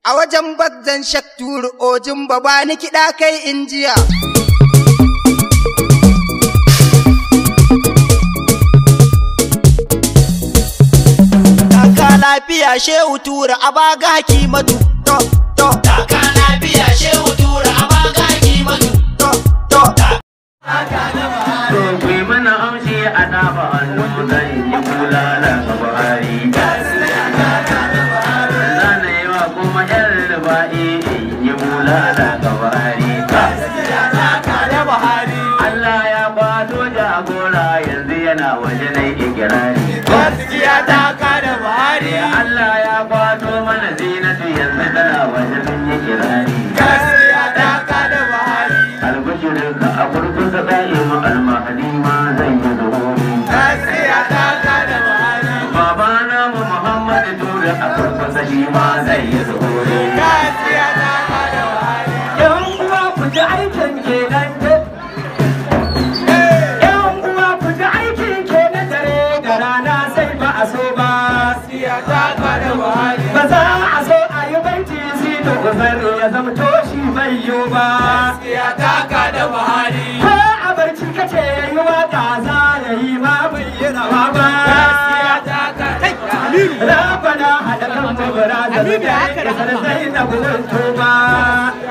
A wajen bagzan shakturu ojin baba ni kiɗa kai injiya. Taka lafiya shehu tura a baga hakimatu. To, to, Taka lafiya shehu tura a baga hakimatu. to, to. To ku yi mana amshi a dafa hannu zan yi bulala ga Buhari. Zana yi wa kuma yan ruba'i in yi bulala ga Buhari. Allah ya kwato jagora yanzu yana waje na ikirari. Allah ya kwato mana zinatu yanzu tana waje sun yi kirari. Albishirinka a kurkusa ɗaya ma almahadi ma zan yi zuhuri. Babana mu Muhammadu Tura a kurkusa shi ma zai yi zuhuri. Yan uwa ku ji aikin kenan Yan uwa ku ji aikin kenan dare da rana sai ba a so ba. Ba za a so a yi baiti si da uzari ya zama toshi bai yiwu ba. Ko a barci kace ya yi waka za ya yi ma bai yi rawa ba. Rabana haɗa kan mabara da zuwa ya kasar zai na gudun tuba.